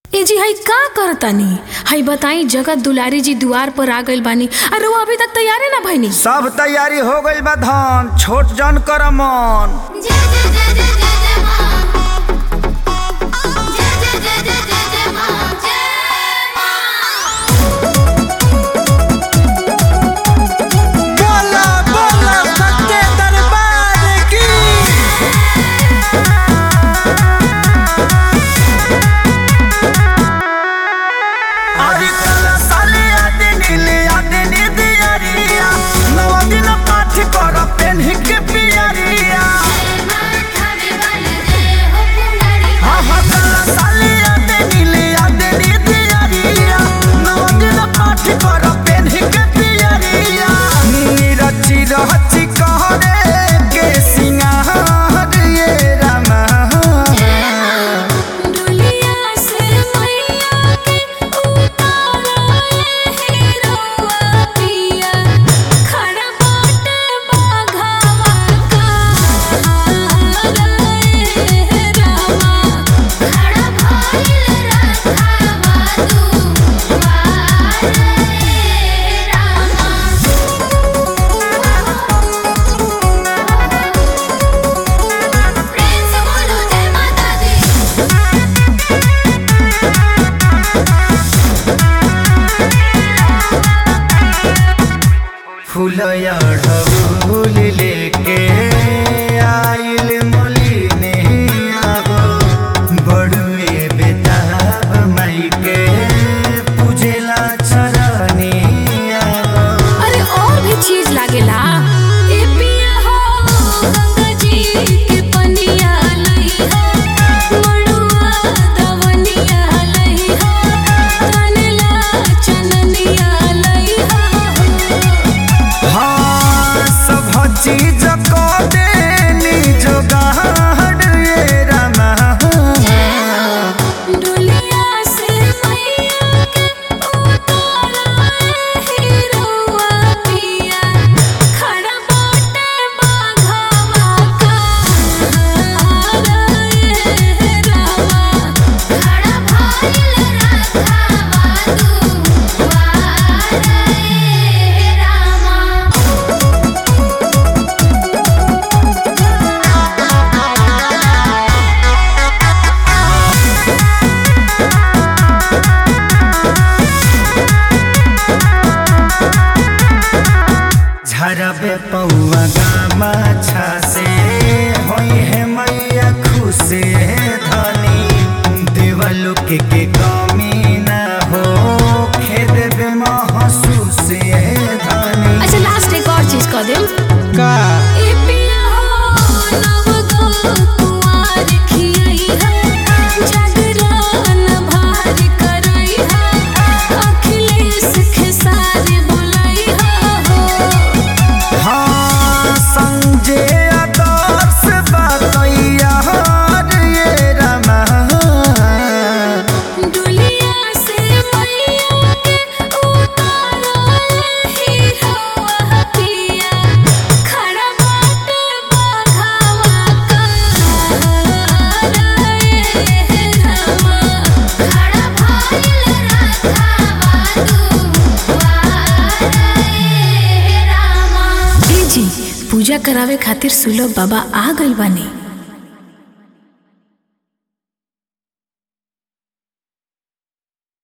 ए जी हई का करतानी हई बताई जगत दुलारी जी दुआर पर आ गइल बानी अरे वो अभी तक तैयारे ना भइनी सब तैयारी हो गइल बा धन छोट जन कर मन जय जय जय जय जय जय मां जय जय जय जय जय जय मां जय मां बोला बोला सच्चे दरबार की अरे कला साले आदे नीले आदे नी दियारिया नवा दिन पाठ कर पेन्ही के पियरिया खावे वाले जय हो पुंगारी हा हा कला साले आदे नीले आदे नी दियारिया नवा दिन पाठ कर पेन्ही के पियरिया नीरची रहची कहरे के सिंगार ये रामा दुलिया से मैया के उतारा ए हीरोआ पिया खड़ा बाटे बाघावा का रे रामा खड़ा भइल रखावा तू वारे रामा प्रिंस बोलो जय माता दी फूलया ढबूल लेके आइल मोलिने आगो बड़ुए बेताब माई के पूजेला चरनी आगो अरे और भी चीज लागेला ए पिया हो गंगा जी के पनिया लई हो मड़ुआ दवनिया लई हो तनला चननिया लई हो हाँ सब चीज को देनी जोगाड़ ये रामा दुलिया से मैया के उतारा हीरोआ पिया खड़ा बाटे बाघावा का रे रामा खड़ा भइल रखावा तू वारे रामा झरबे पौआ गामा छासे होई है मैया खुशे धनी देवलोक के कमी ना हो खेद बे महसूस धनी अच्छा लास्ट एक और चीज कह देम का ए पिया हो नव गो कुंवार खियई है जागरण भार करई है अखिलेश खेसारी बोलई हो हाँ संजय आदर्श बतैया ये रमा दुलिया से मैया के उतारा हीरोआ पिया खड़ा बाटे बाघावा का रे रामा खड़ा भइल रखावा तू वारे रामा ए जी पूजा करावे खातिर सुलभ बाबा आ गइल बानी